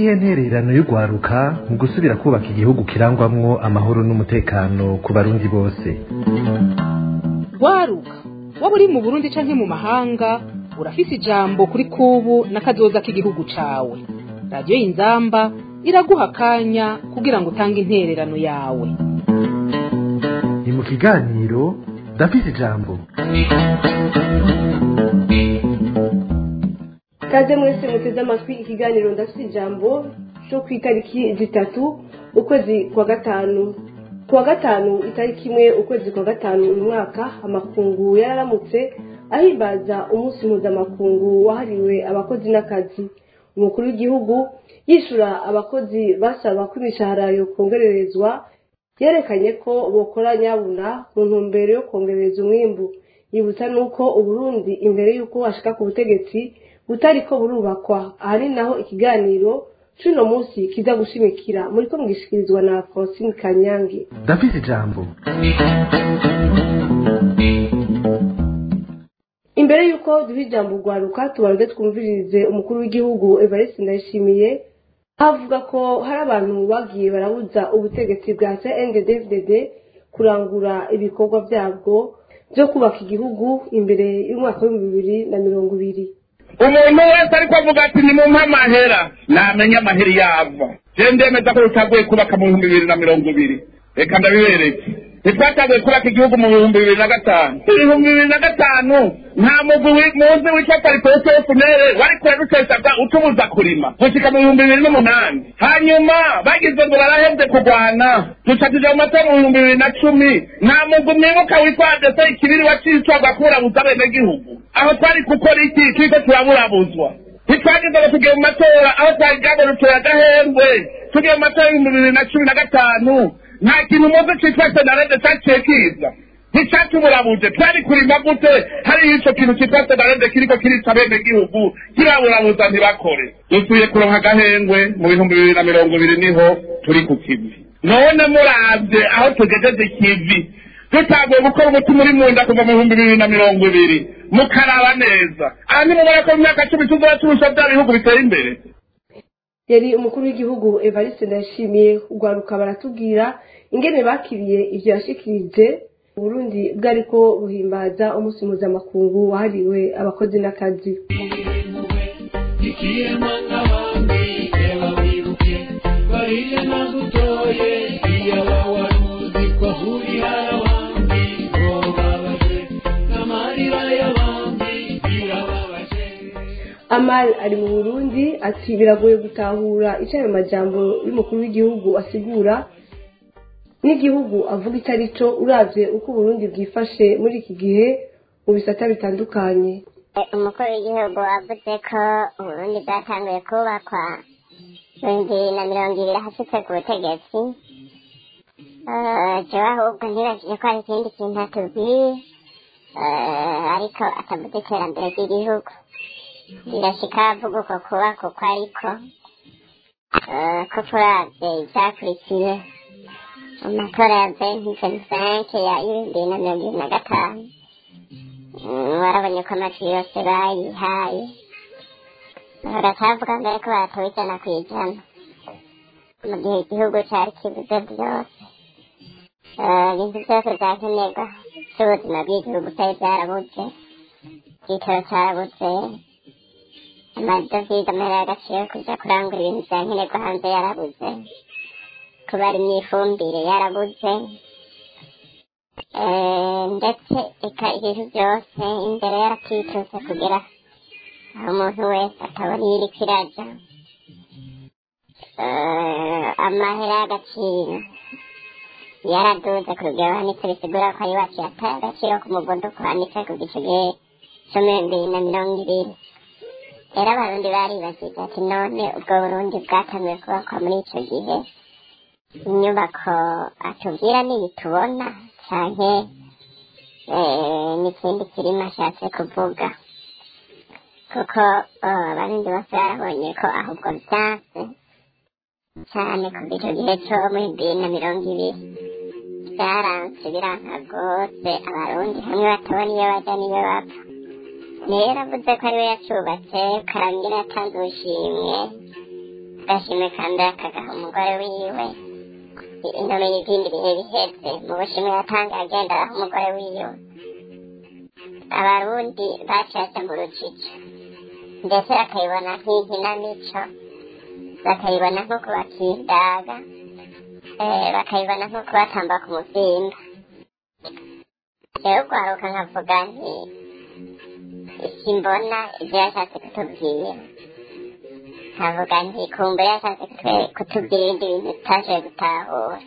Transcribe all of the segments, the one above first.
niyihe ntererano y'urwaruka mu gusubira kubaka igihugu kirangwamwo amahoro n'umutekano ku barundi bose rwaruka waba uri mu burundi canke mu mahanga urafise ijambo kuri kubu n'akazoza k'igihugu cawe radiyo y'inzamba iraguha akanya kugira ngo utange intererano yawe ni mu kiganiro ndafise ijambo kaze mwese muteze amatwi ikiganiro ndafite ijambo cyo ku itariki zitatu ukwezi kwa gatanu ku wa gatanu itariki imwe ukwezi kwa gatanu uyu mwaka amakungu yararamutse ahimbaza umunsi mpuzamakungu wahariwe abakozi n'akazi umukuru w'igihugu yishura abakozi basaba ko imishahara yokongererezwa yerekanye ko bokora nyabuna mu ntumbero yo kongereza umwimbu yibutsa nuko uburundi imbere y'uko hashika ku butegetsi butariko burubakwa aha ni naho ikiganiro c'uno munsi kiza gushimikira muriko mugishikirizwa na francine kanyange ndafise ijambo imbere y'uko duha ijambo urwaruka tubanze twumvirize umukuru w'igihugu evariste ndayishimiye avuga ko hari abantu bagiye barabuza ubutegetsi bwa cnddddd kurangura ibikorwa byabwo byo kubaka igihugu imbere y'umwaka w'ibihumbi bibiri na mirongo ibiri umuntu wese ariko avuga ati ni mumpe amahera namenye amahera yava je ndemeza ko rutaguye kubaka mu bihumbi bibiri na mirongo ibiri reka ndabibereke ntitwatanguye kubaka igihugu mu bihumbi bibiri na gatanu ibihumbi bibiri na gatanu nta mugwi wi- muzi witwa paripesi efunere wari kurarusesaga utubuza kurima gushika mu bihumbi bibiri n'umunani hanyuma bagize ngo barahevye kurwana duca tuja mu matora mu bihumbi bibiri na cumi nta mugwi mwibuka witwa adese ikibiri wacicwaga kuburabuza abenegihugu aho twari gukora iki turiko turaburabuzwa ntitwagize ngo tugiye mu matora aho twagaboruteye agahembwe tugiye mu matora y'ibihumbi bibiri na cumi na gatanu nta kintu muzi citwa senarede caciye kiza nticatuburabuje twari kurima gute hariyo ico kintu citwa senarede kiriko kirica bene gihugu kiraburabuza ntibakore dusuye kuronka agahengwe mu bihumbi bibiri na mirongo ibiri niho turi ku kivi none muravye aho tugejeje ikivi dutanguye gukora umutima uri munda kuva mu bihumbi bibiri na mirongo ibiri mukaraba neza aha ntimubona ko mu myaka cumi tuzoba turusha bya bihugu biteye imbere yari umukuru w'igihugu evariste ndayishimiye urwaruka baratubwira ingene bakiriye ivyo yashikirije uburundi bwariko buhimbaza umunsi mpuzamakungu wahariwe abakozi n'akazi ikiyemanga bambi reba wibuke bariye nagutoye iyaba waruzi ko ahurira abandi ngo babaje n'amarira y'abandi birababaje amal ari mu burundi ati biragoye gutahura ico ayo majambo y'umukuru w'igihugu asigura n'igihugu avuga icyo ari cyo uravye uko uburundi bwifashe muri iki gihe mu bisata bitandukanye umukuru w'igihugu avuze ko uburundi bwatanguye kubakwa ibihumbi na mirongo ibiri ahashitse ku butegetsi Eh, jewe ahubwo ntibajije ko hari ikindi kintu atubwiye Eh, ariko atavuze iterambere ry'igihugu birashika avuga uko kubaka uko ariko Eh, ko turavye ivyakurikiye mu matora ya venti ventisanke ya ibihumbi na mirongo ibiri na gatanu Mm, warabonye ko amajwi yose bayihaye baratavuga mbere ko baratowe ijana ku ijana mu gihe igihugu cari kibuze byose Eh, ibintu byose vyakenerwa vy'ubuzima bw'igihugu vyari vyarabuze igitoro carabuze amadovize amahera y'agaciro yo kuja kurangura ibintu vyankenerwa hanze yarabuze kubara imyifumbire yarabuze Eh, ndetse eka ibintu byose imbere yaratwituse kugira aho umuntu wese atabona ibiriko iraja Eh, amahera y'agaciro yaraduze ku rugero hanitse bisigura ko ayiwacu yataye agaciro ku muvuduko hanitse ku gice gihe co mu bibiri na mirongo ibiri rero abarundi baribajije ati none ubwo burundi bwatanguye kubakwa muri ico gihe inyubako atubwira niyi tubona canke eh, n'ikindi kirimo ashatse kuvuga kuko eh, abarundi bose barabonye ko ahubwo vyanse cane kuva ico gihe co mu bibiri na mirongo ibiri vyaranse biranka rwose abarundi hamwe batabona iyo baja n'iyo bapfa rero avuze ko ariwe yacubatse karangira yatanze ubushimwe agashimwe ka mbere akagaha umugore wiwe inome n'ibindi bihe biheze mu bushimwe yatanze agenda araha umugore wiwe abarundi bacaca mu rujijo ndetse bakayibona nk'inkinamico bakayibona nko kubakindaga eh, bakayibona nko kubatamba ku muvyimba rero kwaruka nkavuga nti simbona ibyo yashatse kutubwira nkavuga nti kumbe yashatse kutwe- kutubwira ibindi bintu tutashoboye gutahura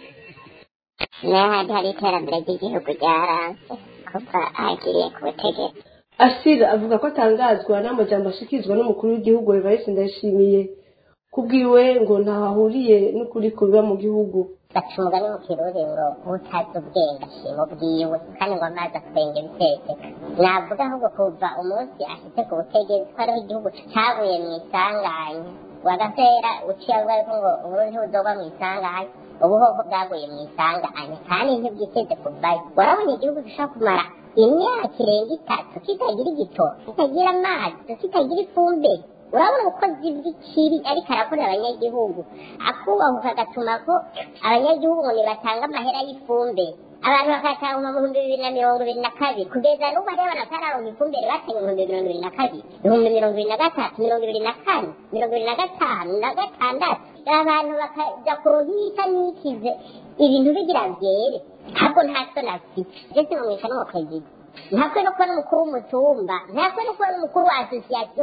n'ahandi hari iterambere ry'igihugu ryaranze kuva ahagiriye ku butegetsi asira avuga ko atangazwa n'amajambo ashikirizwa n'umukuru w'igihugu evariste ndayishimiye kubwiwe ngo ntaho ahuriye n'ukuri kubiba mu gihugu baca umugani mu kirundi ngo utazi ubwenge ashima ubwiwe kandi ngo amazi atwenga ibiteka navuga ahubwo kuva umunsi ashitse ku butegetsi ko ariho igihugu cabuye mu isanganya wagatera uciye avuga yuko ngo uburundi ntibuzogwa mu isanganya ubuhoko bwaguye mu isanganya kandi ntibwiteze kuvayo warabonye igihugu gishobora kumara imyaka irenga itatu kitagira igitoro kitagira amazi kitagira ifumbire urabona ubukozi bw'ikibi ariko arakorera abanyagihugu akubahuka agatuma ko abanyagihugu ngo nibatanga amahera y'ifumbire abantu bakatanga mu bihumbi bibiri na mirongo ibiri na kabiri kugeza n'ubu hariho batararonka ifumbire batanga ibihumbi mirongo ibiri na kabiri ibihumbi mirongo ibiri na gatatu mirongo ibiri na kane mirongo ibiri na gatanu na gatandatu abantu bakaja kuronka ibita nikize ibintu bigira vyere ntabwo nta soni afite je sinumwisha n'umuperezida ntakwe no kuba n'umukuru w'umutumba ntakwe no kuba n'umukuru wa asosiyasiyo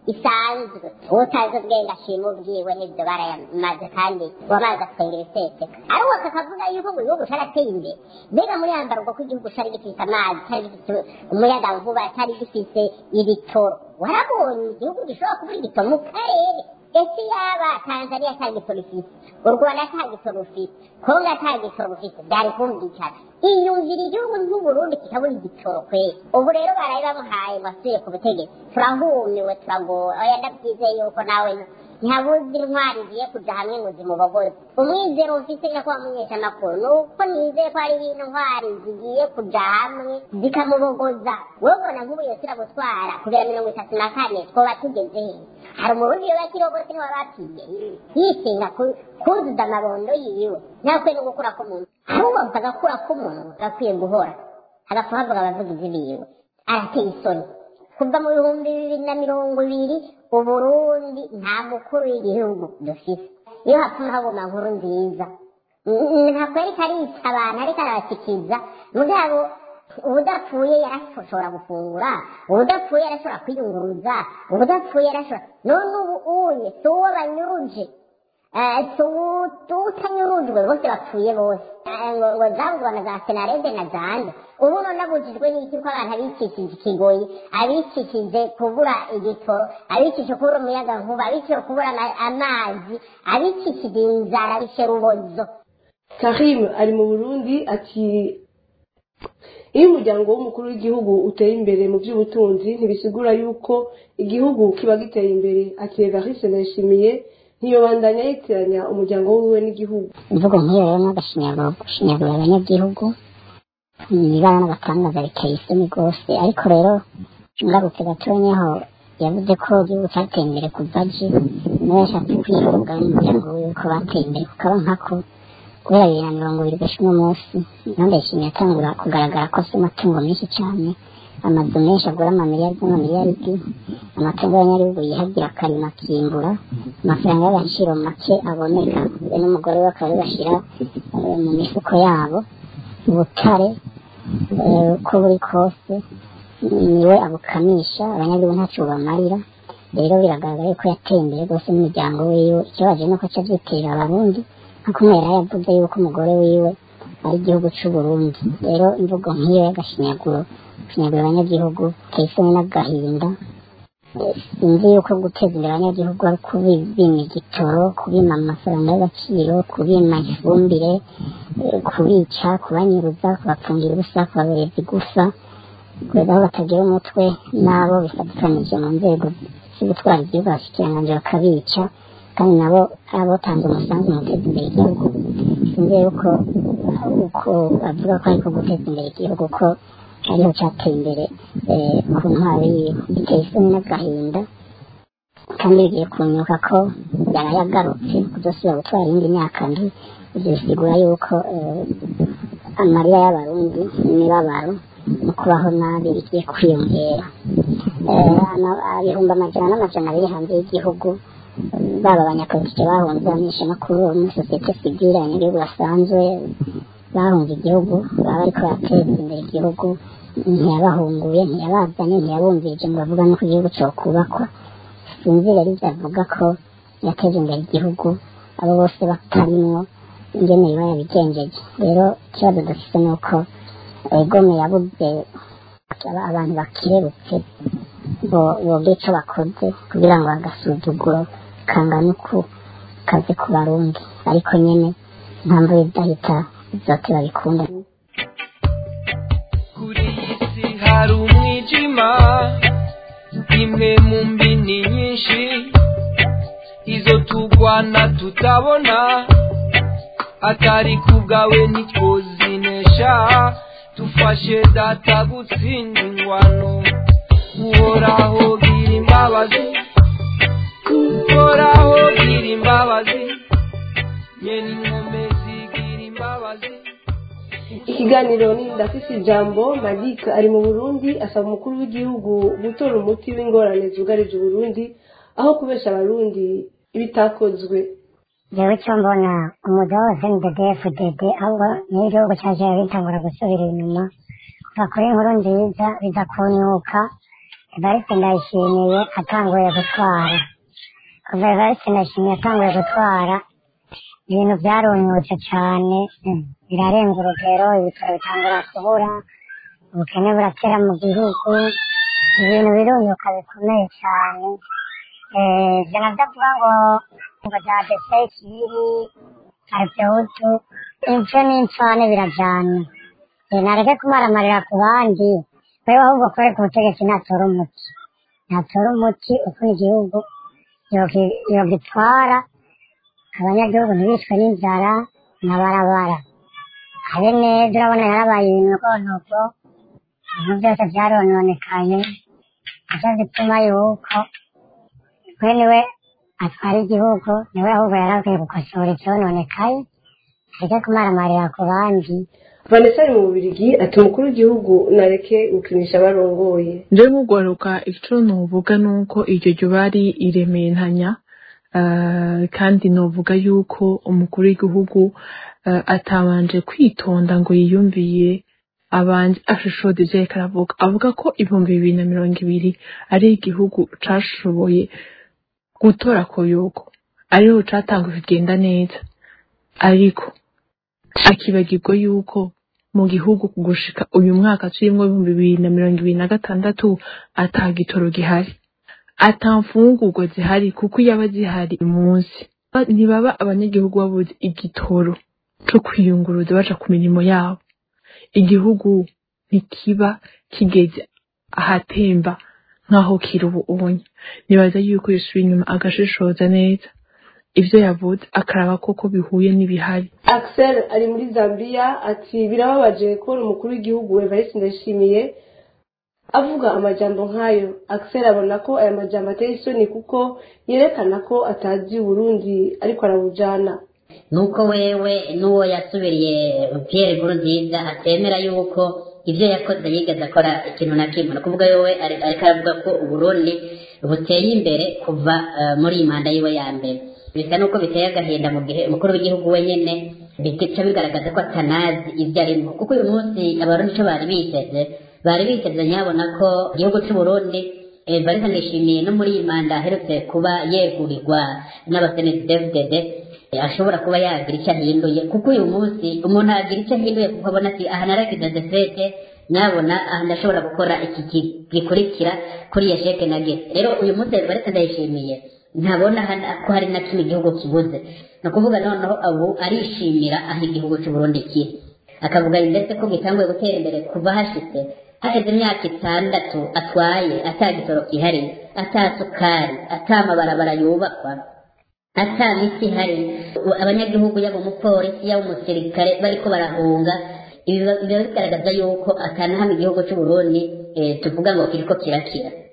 isanzwe utazi ubwenge ashima ubwiwe n'ibyo barayamaze kandi wamaze atwenga ibiseseka ariko kakavuga yuko ngo igihugu carateye imbere mbega muri yambarwa ko igihugu cari gifise amazi cari gifise umuyagankuba cari gifise ibitoro warabonye igihugu gishobora kuba igitoro mu karere ese yaba tanzania ata gitoro ifise u rwanda ata gitoro rufise kongo ata gitoro rufise byari kumvikana iyumvira igihugu nk'uburundi kikabura igitoro kweri ubu rero baraye bamuhaye ngo asubire ku butegetsi turahumiwe turagowe oya ndabyizeye yuko nawe ntihabuze intwari igiye kuja hamwe ngo zimubogoze umwizero mfise nyakubahwa mumenyeshamakuru ni uko nizeye ko hari intwari zigiye kuja hamwe zikamubogoza wobona nk'ubu yose iragutwara kugera mirongo itatu na kane twoba tugeze he hari umurundi yoba kirogose niwe bapimye yisinga ku- kuzuza amabondo yiwe ntakwiye no gukura k'umuntu ahubwo agakura k'umuntu gakwiye guhora hagapfa havuga abavugizi biwe arateye isoni kuva mu bihumbi bibiri na mirongo ibiri uburundi nta mukuru w'igihugu dufise iyo hapfuma habona nkuru nziza Mm, ntabwo ariko arica abantu ariko arabashyikiza mugabo ubudapfuye yarashobora gufungura ubudapfuye yarashobora kwiyunguruza ubudapfuye yarashobora none ubu unye si uwo banyuruje Eh, si uwu- utanyurujwe bose bapfuye bose Eh, ngo ngo zavugwa na za senarede na zande ubu none abujijwe n'iki ko abantu abicishije ikigoyi abicishije kubura igitoro abicishije kubura umuyagankuba abicishije kubura ama- amazi abicishije inzara abishe rubozo karim ari mu burundi ati iyo umuryango w'umukuru w'igihugu uteye imbere mu by'ubutunzi ntibisigura yuko igihugu kiba giteye imbere ati evariste ndayishimiye ntiyobandanya yitiranya umuryango wiwe n'igihugu imvugo nk'iyo rero n'agashinyaguro gushinyagura abanyagihugu ibara n'agatangaza biteye isoni rwose ariko rero ngarutse gatonyaho yavuze ko igihugu cyateye imbere kuva aje nawe yashatse kwivuga n'umuryango wiwe ko bateye imbere kukaba nkako kubera bibiri na mirongo ibiri gashya uno munsi impande yishimiye atangura kugaragara ko afite amatungo menshi cyane amazu menshi agura amamiliyari n'amamiliyaridi amatungo y'abanyagihugu yihagira akarima akimbura amafaranga y'agaciro make aboneka we n'umugore we bakaba bashyira mu mifuko yabo ubutare eh, uko buri kose niwe abukamisha abanyagihugu ntacyo bubamarira rero biragaragara yuko yateye imbere rwose n'umuryango wiwe ikibabaje nuko aca abyitera abarundi nkuko umwera yavuze yuko umugore wiwe ari igihugu c'u Burundi rero imvugo nk'iyo y'agashinyaguro gushinyagura abanyagihugu biteye isoni n'agahinda Eh, sinzi yuko guteza imbere abanyagihugu ari kubima igitoro kubima amafaranga y'agaciro kubima ifumbire eh, kubica kubanyuruza kubapfungira ubusa kubabereza igufa kugeza aho batagira umutwe n'abo bifatikanije mu nzego zo gutwara igihugu abashikiranganji bakabica kandi nabo abotanze umusanzu mu guteza imbere igihugu sinzi yuko uko bavuga ko ariko guteza imbere igihugu ko ariho cyateye imbere eh, ku ntwaro yiwe giteye isoni n'agahinda kandi bigiye kunyuka ko yarayagarutse kuzosubira gutwara iyindi myaka mbi ibyo bisigura yuko eh, amarira y'abarundi n'imibabaro mu kubaho nabi bigiye kwiyongera Eh, ama- ibihumbi amajana n'amajana biri hanze y'igihugu baba abanyapolitike bahunze abamenyeshamakuru bo muri sosiyete sivile abanyagihugu basanzwe bahunze igihugu baba bariko barateza imbere igihugu ntiyabahunguye ntiyabazanye ntiyabumvirije ngo bavuga nuko igihugu cokubakwa sinzi rero ivyo avuga ko yateje imbere igihugu abo bose batarimwo ingene biba yabigenjeje rero ikibazo dufise ni uko egome yabuze aba- abantu bakirebutse bo- boga ico bakoze kugira ngo agasuzuguro kangana uku kaze ku barundi ariko nyene ntamvu idahita zote babikunda kuri iyi si hari umwijima imwe mu mbini nyinshi izo tugwana tutabona atari ku bwawe ntitwozinesha dufashe data gutsinda ingwano uhoraho gira imbabazi uhoraho gira imbabazi nyene inkomezi gira imbabazi ikiganiro ni ndafise ijambo malik ari mu burundi asaba umukuru w'igihugu gutora umuti w'ingorane zugarije uburundi aho kubesha abarundi ibitakozwe jewe icyo mbona umugabo wose ni ddfdd ahubwo niyo igihugu cyaje bitangura gusubira inyuma kuva kuri inkuru nziza biza kunyuka evariste ndayishimiye atanguye gutwara kuva evariste ndayishimiye atanguye gutwara ibintu byarunyutse cyane mm, birarenga urugero ibitaro bitangura kubura ubukene buratera mu gihugu ibintu birunyuka bikomeye cyane Eh, ivyo navyo avuga ngo ngo vya desekiri arivyohutu ivyo n'incane birajana Eh, nareke kumaramarira ku bandi wewe ahubwo kore ku butegetsi natora umuti natora umuti ukuri igihugu yogi- yogitwara abanyagihugu ntibicwe n'inzara nabarabara habe neza urabona yarabaye ibinogonogo ibintu byose vyarononekaye ivyo bituma yuko we niwe atwara igihugu niwe ahubwo yarakwiye gukosora icyononekaye areke kumaramarira ku bandi vanessa ari mu bubirigi ati umukuru w'igihugu nareke gukinisha abarongoye njewe nk'ugwaruka ico novuga nuko iryo ryo bari irementanya eh, kandi novuga yuko umukuru w'igihugu eh, atabanje kwitonda ngo yiyumviye abanje ashishode ivyo yariko aravuga avuga ko ibihumbi bibiri na mirongo ibiri ari igihugu cashoboye gutora koyoko ariho catanguye kugenda neza ariko akibagirwa yuko mu gihugu gushika uyu mwaka turimwo ibihumbi bibiri na mirongo ibiri na gatandatu ata gitoro gihari ata mfungurwa zihari kuko yaba zihari uyu munsi Ba- ntibaba abanyagihugu babuze igitoro co kwiyunguruza baja ku mirimo yabo igihugu ntikiba kigeze ahatemba nk'aho kiri ubu ubonye nibaza yuko yisubira inyuma agashishoza neza ivyo yavuze akaraba koko bihuye n'ibihari axel ari muri zambia ati birababaje kubona umukuru w'igihugu evariste ndayishimiye avuga amajambo nk'ayo axel abona ko aya majambo ateye isoni kuko yerekana ko atazi uburundi ariko arabujana nuko wewe n'uwo yasubiriye Pierre Nkurunziza atemera yuko ibyo yakoze yigeze akora ikintu na kimwe ni ukuvuga yowe ari- ariko aravuga ko uburundi buteye imbere kuva eh, muri iyi manda yiwe ya mbere bisa nuko biteye agahinda mu gihe umukuru w'igihugu wenyine bica bigaragaza ko atanazi ibyo arimo kuko uyu munsi abarundi icyo bari biteze bari biteze nyabona ko igihugu cy'uburundi eh, bari banishimiye no muri iyi manda aherutse kuba yegurirwa n'abasenesi dfdd Eh, ashobora kuba yagira icyo ahinduye kuko uyu munsi umuntu agira icyo ahinduye kuko abona ati aha naragize defete nyabona aha ndashobora gukora iki ki- gikurikira kuri iyo sheke nageze rero uyu munsi baretse ndayishimiye ntabona hana- ko hari na kimwe igihugu kibuze ni ukuvuga noneho abu arishimira aho igihugu cy'uburundi kiri akavuga ndetse ko gitanguye gutera imbere kuva hashitse haheze imyaka itandatu atwaye ata gitoro kihariye ata sukari ata mabarabara yubakwa ata miti ihari U- abanyagihugu yaba umupolisi yaba umusirikare bariko barahunga ibi biba biba bigaragaza yuko atanahamwe igihugu c'uburundi eh, tuvuga ngo kiriko kirakira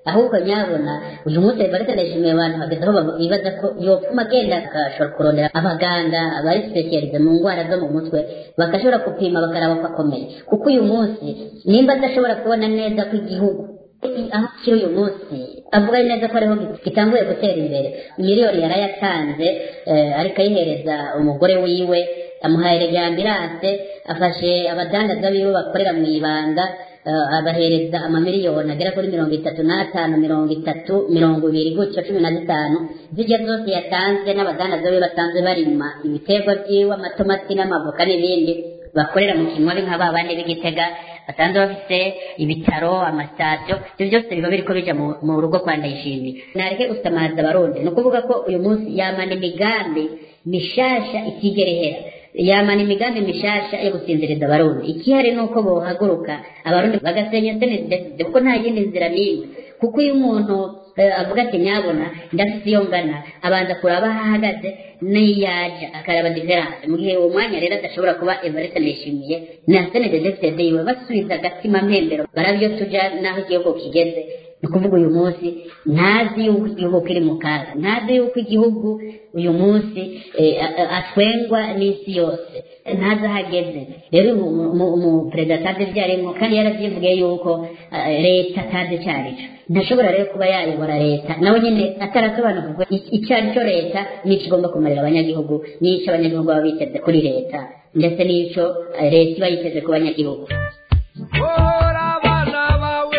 ahubwo nyabona uyu munsi baretse ndashimiye abantu hageze aho baba- bibaza ko yopfuma agenda agashobora kurondera abaganga bari sipesiyalize mu ndwara zo mu mutwe bagashobora gupima bakaraba ko akomeye kuko uyu munsi nimba adashobora kubona neza ko igihugu aho kiri uyu munsi avuga neza ko ariho gitanguye gutera imbere miliyoni yarayatanze eh, ariko ayihereza umugore wiwe amuhaye ambulance afashe abadandaza biwe bakorera mu ibanga eh, abahereza amamiliyoni agera kuri mirongo itatu n'atanu mirongo itatu mirongo ibiri gutyo cumi na zitanu zijya zose yatanze n'abadandaza biwe basanzwe barima ibiterwa byiwe amatomati n'amavoka n'ibindi bakorera mu kinwabi nka ba bandi b'igitega basanzwe bafite ibitaro amasitasiyo ibyo byose biba biriko bija mu, mu rugo kwa ndayishimiye nareke gusamaza abarundi ni ukuvuga ko uyu munsi yamana imigambi mishasha itigera ihera yamana imigambi mishasha yo gusinziriza abarundi ikihari ni uko bohaguruka abarundi bagasenya senedeside kuko nta yindi nzira n'imwe kuko iyo umuntu eh, avuga ati nyabona ndafite iyo ngana abanza kuraba aho ahagaze n'iyaja akaraba diferanse mu gihe uwo mwanya rero adashobora kuba evariste nishimiye na senedeside yiwe basubiza agatima mpembero barabyo tuja n'aho igihugu kigeze ni ukuvuga uyu munsi ntazi yuko igihugu kiri mu kaga ntazi yuko igihugu uyu munsi eh, a- a- atwengwa n'isi yose ntazi aho ageze rero umuperezida atazi ibyo arimo kandi yaravyivugiye yuko eh, leta atazi icyo ari cyo ntashobora rero kuba yayobora leta nawe nyine atarasobanukirwa i- icyo ari cyo leta n'icyo igomba kumarira abanyagihugu n'icyo abanyagihugu baba biteze kuri leta ndetse n'icyo eh, leta iba yiteze ku banyagihugu Hora abana bawe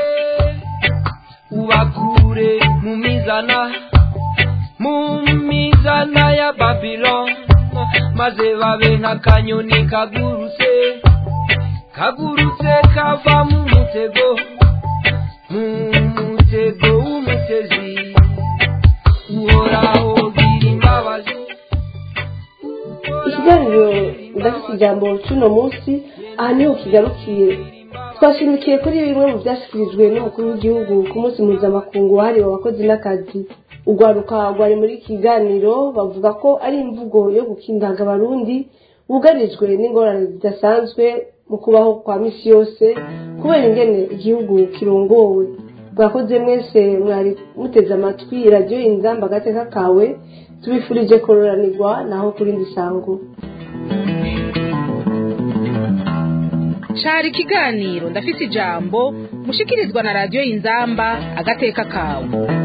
ubakure mu mizana mu mizana ya Babylon maze babe nk'akanyoni kagurutse kagurutse kava mu mutego mu mutego w'umutezi uhoraho gira imbabazi ikiganiro ndafite ijambo cy'uno munsi aha niho kigarukiye twashimikiye kuri bimwe mu byashyikirijwe n'umukuru w'igihugu ku munsi mpuzamakungu wahariwe abakozi n'akazi urwaruka rwari muri iki kiganiro bavuga ko ari imvugo yo gukindaga abarundi bugarijwe n'ingorane zidasanzwe mu kubaho kwa misi yose kubera ingene igihugu kirongowe bwakoze mwese mwari muteze amatwi radiyo inzamba agateka kawe tubifurije kororanirwa naho kuri ndi sango cari ikiganiro ndafise ijambo mushikirizwa na radiyo inzamba agateka kawe